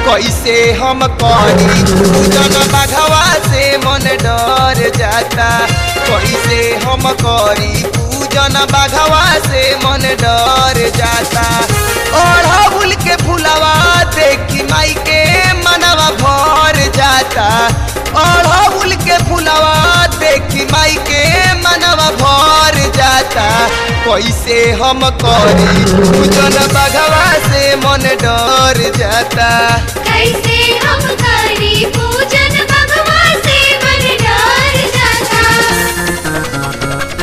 कैसे हम करी पूजन बघवा से मन डर जाता कैसे हम करी पूजन बघवा से मन डर जाता ओढ़ाउल के फुलवा देखी माई के मनवा भर जाता ओढ़ाउल के फुलवा देखी माई के मनवा भर जाता कैसे हम करी पूजन बघवा से मन डर जाता कैसे हम करी पूजन भगवा से मन डर जाता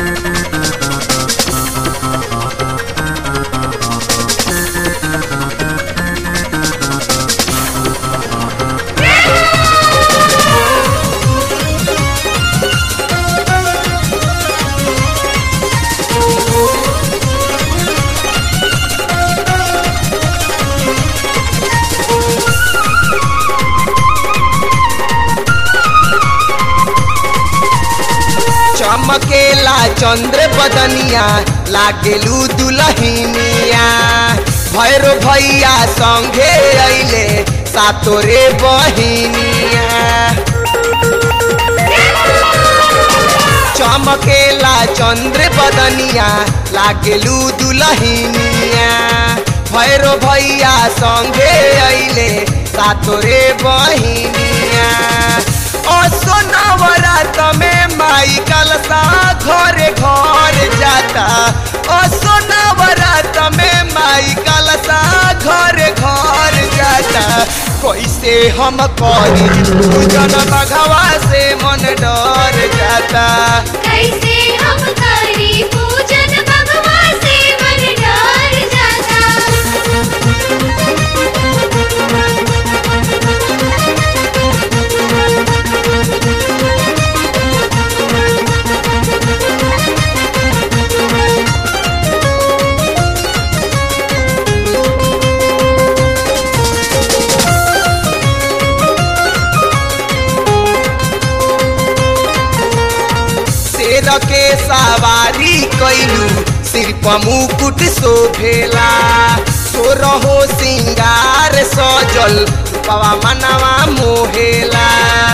चमकेला चंद्र बदनिया लागेलू दुलहिनिया भैरो भैया संगे अइले सातोरे बहिनिया चमकेला चंद्र बदनिया लागेलू दुलहिनिया भैरो भैया संगे अइले सातोरे बहिनिया ओ सोनवरात में माई कलसा घरे घर जाता ओ सोनवरात में माई कलसा घरे घर जाता कैसे हम करी पूजन बघवा से मन डर जाता कैसे हम करी पूजन भगवा से मन डर जाता शेर के सवारी कैलू सिर पर मुकुट शोभेला सोरहो सिंगार सजल पवा मनवा मोहेला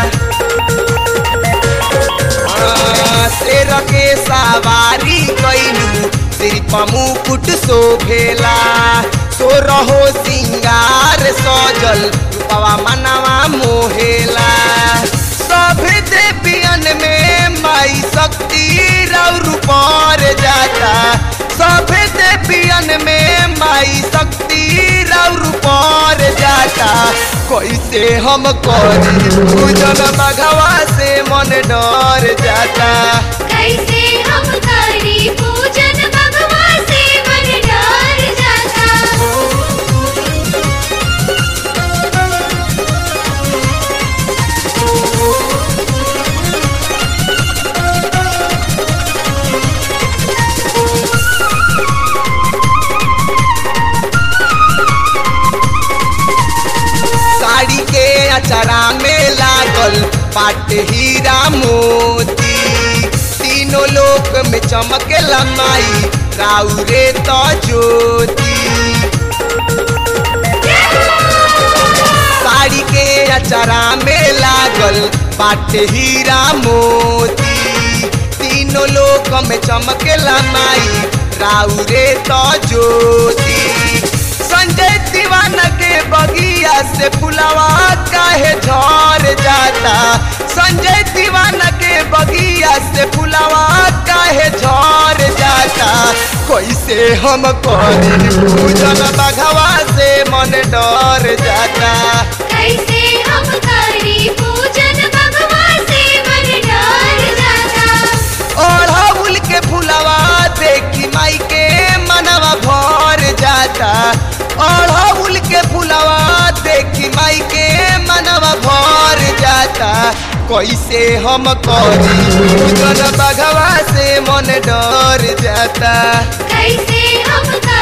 आ, शेर के सवारी कैलू सिर पर मुकुट शोभेला सोरहो सिंगार सजल पवा मनवा मोहेला सब देवियन में माई शक्ति रौर पर जाता सब देवियन में माई शक्ति रौर पर जाता कैसे हम करी पूजन बघवा से मन डर जाता कैसे हम करी पूजन भगवा से मन डर जाता साड़ी के अचरा में लागल पाट हीरा मोती तीनों लोक में चमकेला माई राउरे तो ज्योति साड़ी के अचरा में लागल पाट हीरा मोती तीनों लोक में चमकेला माई राउरे तो ज्योति संजय दीवाना के बगिया से फुलवा काहे झर जाता संजय दीवाना के बगिया से फुलवा काहे झर जाता कैसे हम करी पूजन बघवा से मन डर जाता कैसे हम करी पूजन भगवा से मन डर जाता ओढ़ाउल के फुलवा देखी माई के मनवा भर जाता ओढ़ाउल के फुलवा देखी माई के मनवा भर जाता कैसे हम करी पूजन बघवा से मन डर जाता कैसे हम करी